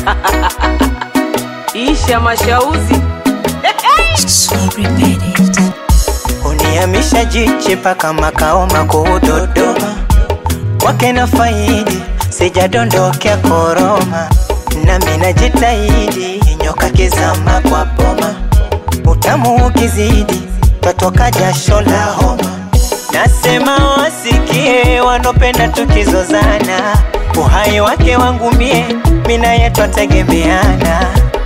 Isha mashauzi Sorry, made it. Unihamisha jiche mpaka makao makuu Dodoma, kwake na faidi sijadondokea koroma, nami najitahidi nyoka kizama kwa boma, utamu ukizidi twatoka jasho la homa. Nasema wasikie wanopenda tukizozana, uhai wake wangu mie, mina yetu twategemeana.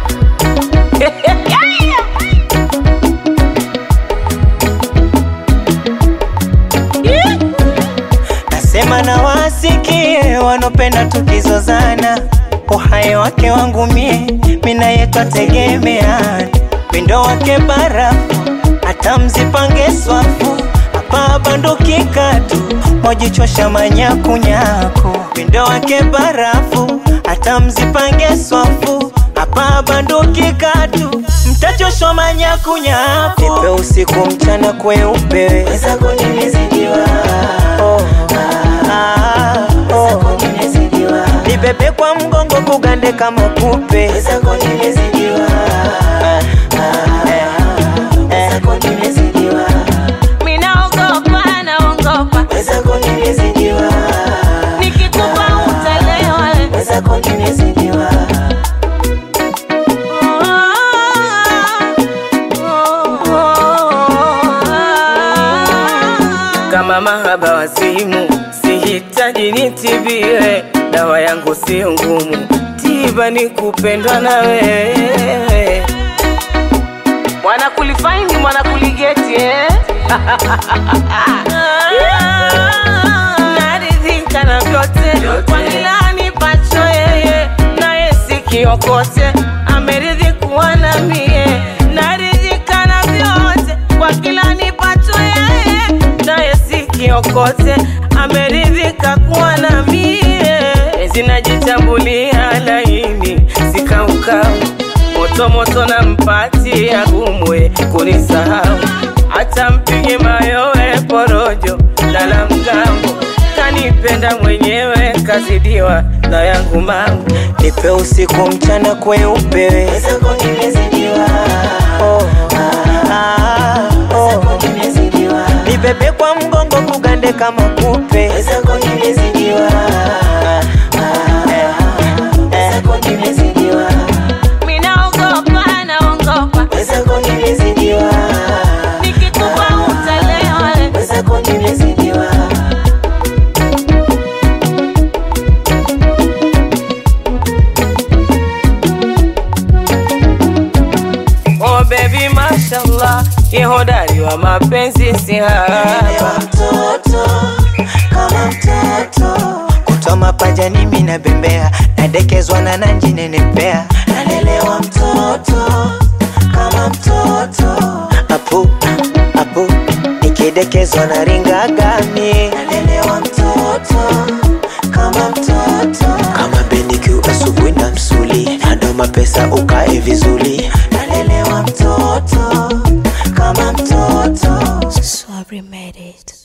Nasema na wasikie wanopenda tukizozana, uhai wake wangu mie, mina yetu ategemeana. Pindo wake barafu, hata mzipange swafu, hapa banduki katu, mojichosha manyakunyaku. Pindo wake barafu, hata mzipange swafu, hapa banduki katu, mtachoshwa manyakunyaku. Nipe usiku mchana kweupe, wezako nimezidiwa oh. Ah, oh. Nibebe kwa mgongo kugande kama kupe minaogopa naongopa nikikupa utalewa kama mahaba wazimu sihitaji nitibiwe dawa yangu sio ngumu tiba ni kupendwa na wewe mwana kulifaini mwana kuligeti eh? naridhika na vyote kwa kila nipacho yeye naye sikiokote ameridhi kuwa na mie naridhika na vyote kwa kila nipacho yeye naye sikiokote ameridhika kuwa na mie zinajitambulia laini sikaukau moto moto na mpati agumwe kunisahau hata mpige mayowe porojo lala mgambo kanipenda mwenyewe kazidiwa na yangu mangu Nipe usiku mchana kweupe oh. Ah, oh. Nibebe kwa mgongo kugande kama kupe minaogopa naongopa nikikupa utalewa Oh baby mashallah, ye hodari wa mapenzi si haba. Kutoa mapaja nimi na bembea nadekezwa na nanji nenepea nalelewa mtoto kama mtoto apu apu nikidekezwa na ringagami nalelewa mtoto kama mtoto kama BenQ asubuhi na msuli nadoma pesa ukae vizuri nalelewa mtoto kama mtoto Sorry, made it.